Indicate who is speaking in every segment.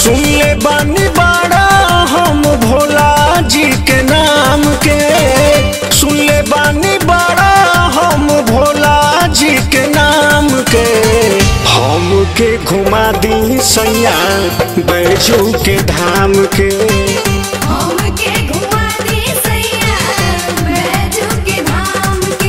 Speaker 1: सुन ले बानी बाड़ा हम भोला जी के नाम के सुन ले बानी बाड़ा हम भोला जी के नाम के हम के घुमा दी सैया बैजू के धाम के
Speaker 2: हमके घुमा दे सैया बैजू के धाम के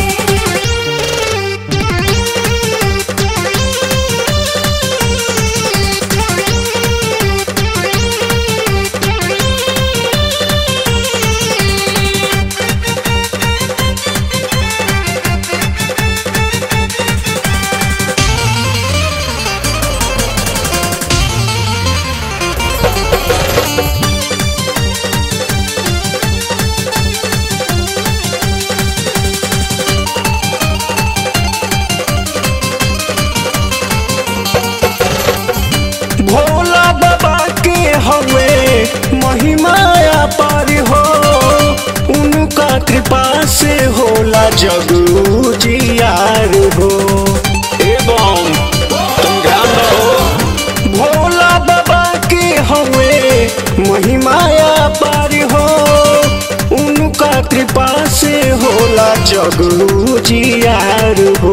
Speaker 1: भोला बाबा के हवे महिमाया पार हो उनका कृपा से होला जग जियार हो एवं तुम ध्यान दो भोला बाबा के हवे महिमाया पार हो उनका कृपा से होला जग जियार हो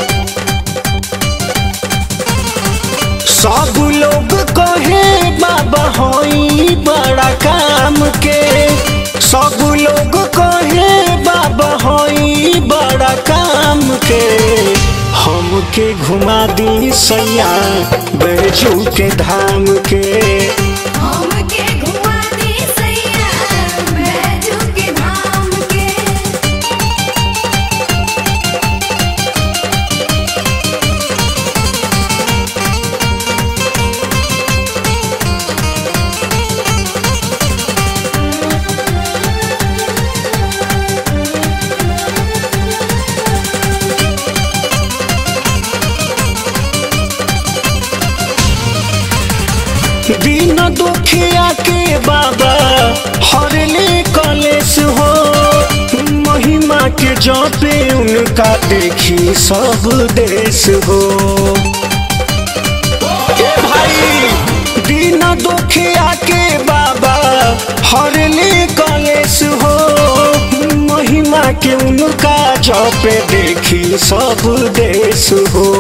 Speaker 1: सब लोग कहे बाबा होई बड़ा काम के सब लोग कहे बाबा होई बड़ा काम के हमके घुमा दी सैया बैजू के धाम के
Speaker 2: हमके घुमा दे सैया बैजू के धाम के
Speaker 1: दीन दुखिया के बाबा हरले कलेश हो महिमा के जपे उनका देखी सब देश हो ए भाई दीन दुखिया के बाबा हरले कलेश हो महिमा के उनका जपे देखी सब देश हो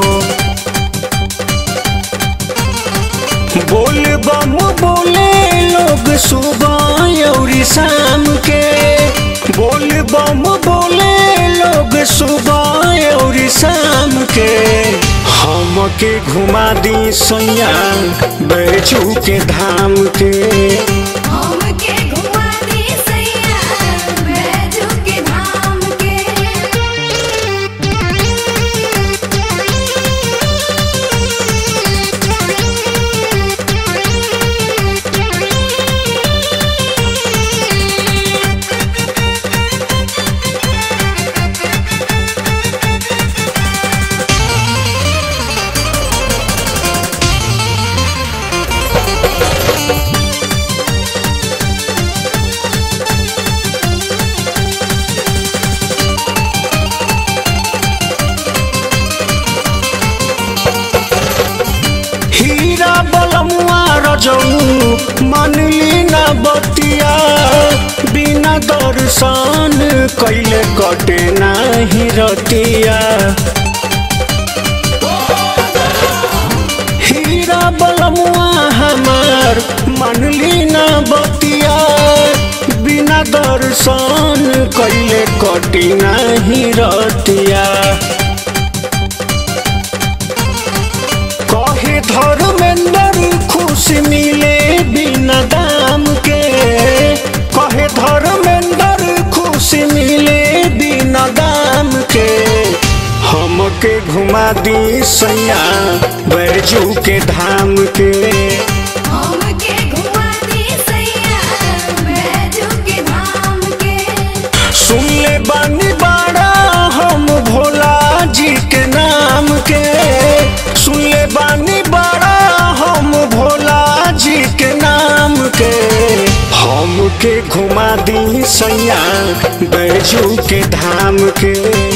Speaker 1: बोल बम बोले लोग सुबह और शाम के बोल बम बोले लोग सुबह और शाम के हमके घुमा दी सैया बैजू के धाम के
Speaker 2: हमके घुमा दे सैया बैजू के धाम के
Speaker 1: हीरा बलमुआ रजऊ मनली न बतिया बिना दर्शन कैले कटे नाही रतिया हीरा बलमुआ हमार मनली न बतिया बिना दर्शन कैले कटी नाही रतिया कहे धर्मेंद्र खुशी मिले बिना दाम के कहे धर्मेंद्र खुशी मिले बिना दाम के हमके घुमा दी सैया बैजू के धाम के
Speaker 2: हमके घुमा दे सैया बैजू के धाम के
Speaker 1: सुन ले बानी बाड़ा हम भोला जी के नाम के सुन ले बानी बाड़ा हम भोला जी के नाम के हमके घुमा दी सैया बैजू के धाम के